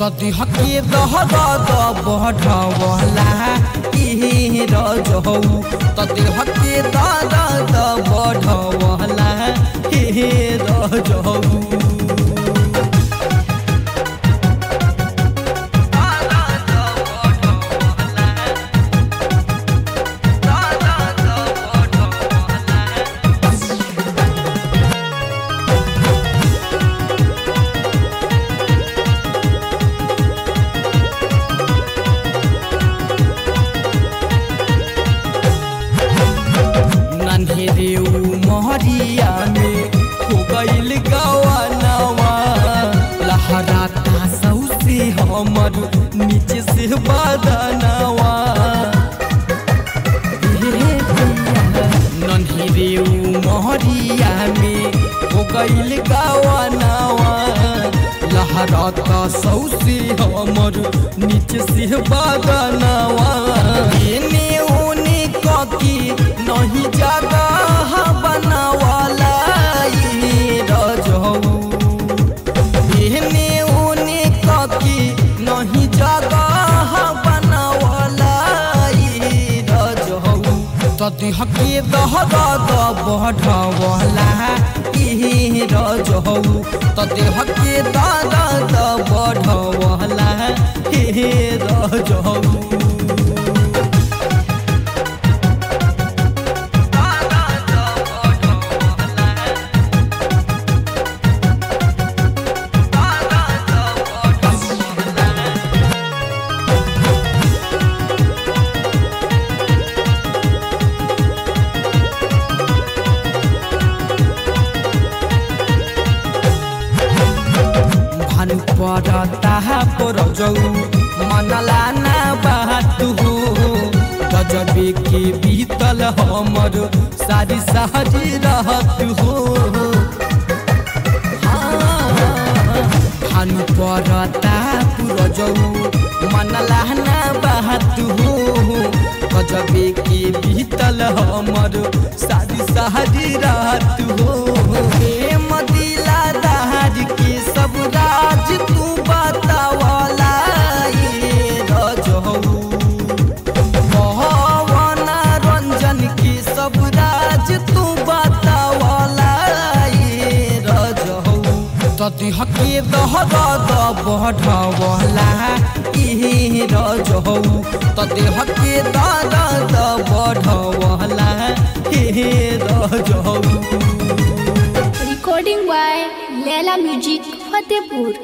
तदी हके दहद बढ़वला ई रजहौ तदी हके दहद बढ़वला ई रजहौ नन्हेरे मोहरिया में हो गईल गवानवा लहराता सौसे हमर नीचे से बदनवा नन्हेरे मोहरिया में हो गईल गवानवा लहराता सौसे हमर नीचे से बदनवा एने ओने ककी नहीं जगह बनवाला ई रजहौ एहने ओने ककी नहीं जगह बनवाला ई रजहौ तदी हके दहद बढ़वला ई रजहौ तदी हके दहद बढ़वला ई रजहौ भानु पड़ता पर जौ मनला ना बात हो गजबे के बीतल हमर सारी सहरी रहत हो भानु पड़ता पुर जौ मनला ना बात हो गजबे के बीतल हमर सारी सहरी रहत हो प्रेम दिला दहार के सब राज तू बतावला ये रजहौ पवन रंजन के सब राज तू बतावला ये रजहौ तदी हके दहद बढ़वला ई रजहौ तदी हके दहद बढ़वला ई रजहौ Recording by Leila Music Fatehpur.